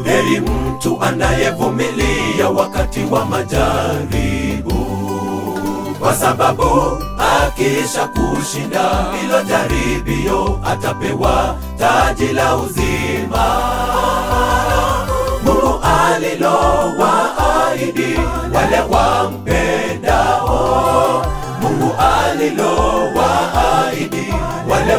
Heri mtu anayevumilia wakati wa majaribu, kwa sababu akisha kushinda hilo jaribio atapewa taji la uzima. Mungu alilowaahidi wale wampendao, Mungu alilowaahidi wale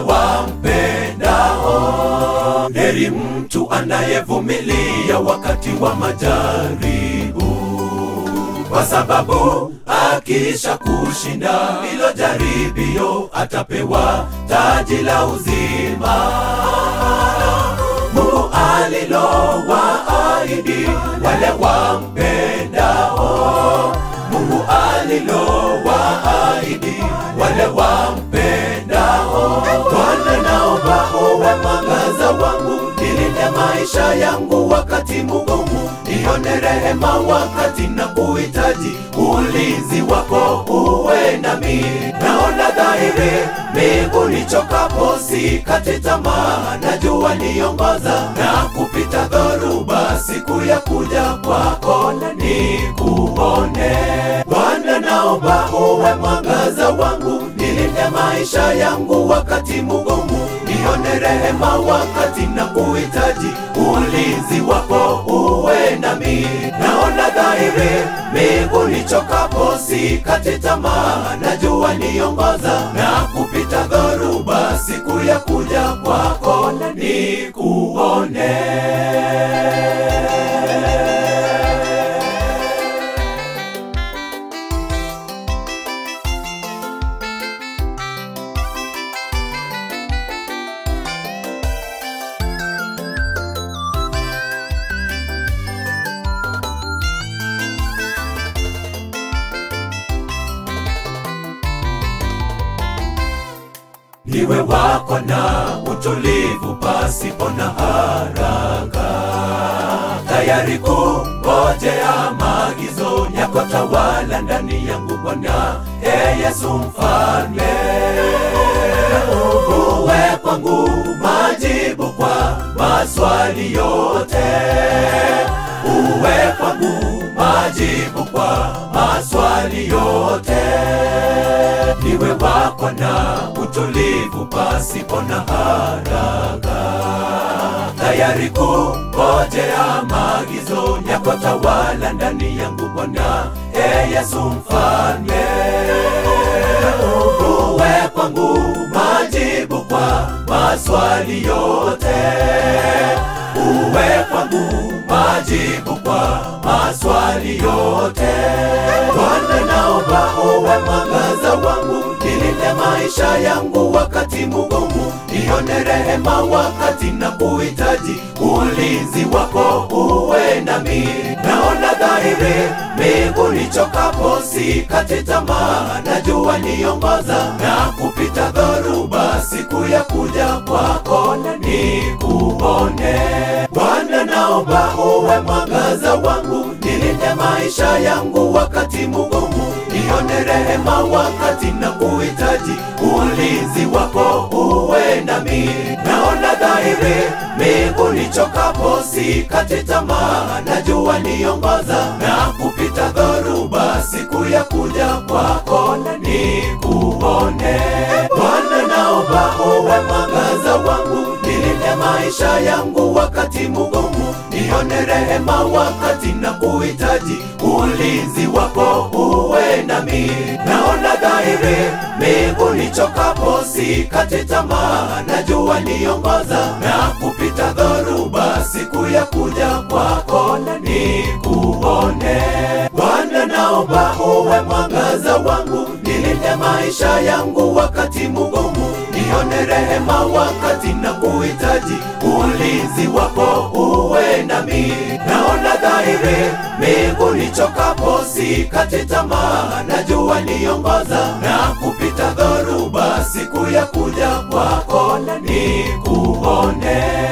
wampendao. Heri mtu anayevumilia wakati wa majaribu, kwa sababu akisha kushinda hilo jaribio atapewa taji la uzima. Mungu alilowaahidi wale wampendao, Mungu alilowaahidi wale wampendao. Bwana, naomba uwe mwangaza wangu, nilinde maisha yangu wakati mgumu, nione rehema wakati na kuhitaji ulinzi wako uwe nami. Naona dhahiri miguu nichokapo, sikate tamaa, najua niongoza na kupita dhoruba, siku ya kuja kwako nikuone. Bwana, naomba uwe mwangaza wangu, nilinde maisha yangu wakati mgumu, nione rehema wakati na kuhitaji ulinzi wako uwe nami. Naona dhahiri miguu nichokapo, sikate tamaa, najua niongoza na kupita dhoruba, siku ya kuja kwako nikuone. Niwe wako na utulivu pasipo na haraka, tayari kungojea maagizo yako, tawala ndani yangu Bwana, e Yesu mfalme. Uwe kwangu majibu kwa maswali yote, uwe kwangu majibu kwa maswali yote niwe wako na utulivu pasipo na haraka, tayari kungojea maagizo yako, tawala ndani yangu Bwana, e Yesu mfalme. Uwe kwangu majibu kwa maswali yote, uwe kwangu majibu kwa maswali yote. Bwana, naomba uwe mwangaza wangu, nilinde maisha yangu wakati mgumu, nione rehema wakati na kuhitaji ulinzi wako uwe nami. Naona dhahiri miguu nichokapo, sikate tamaa, najua niongoza na kupita dhoruba, siku ya kuja kwako nikuone. Bwana, naomba uwe mwangaza wangu, nilinde maisha yangu wakati mgumu, nione rehema wakati na kuhitaji ulinzi wako uwe nami. Naona dhahiri miguu nichokapo, sikate tamaa, najua niongoza na kupita dhoruba, siku ya kuja kwako nikuone. Bwana, naomba uwe mwangaza wangu, nilinde maisha yangu wakati mgumu, nione rehema wakati na kuhitaji ulinzi wako uwe nami. Naona dhahiri miguu nichokapo, sikate tamaa, najua niongoza na kupita dhoruba, siku ya kuja kwako nikuone. Bwana, naomba uwe mwangaza wangu, nilinde maisha yangu wakati mgumu, nione rehema wakati na kuhitaji ulinzi wako uwe nami. Naona dhahiri miguu nichokapo, sikate tamaa, najua niongoza na kupita dhoruba, siku ya kuja kwako nikuone.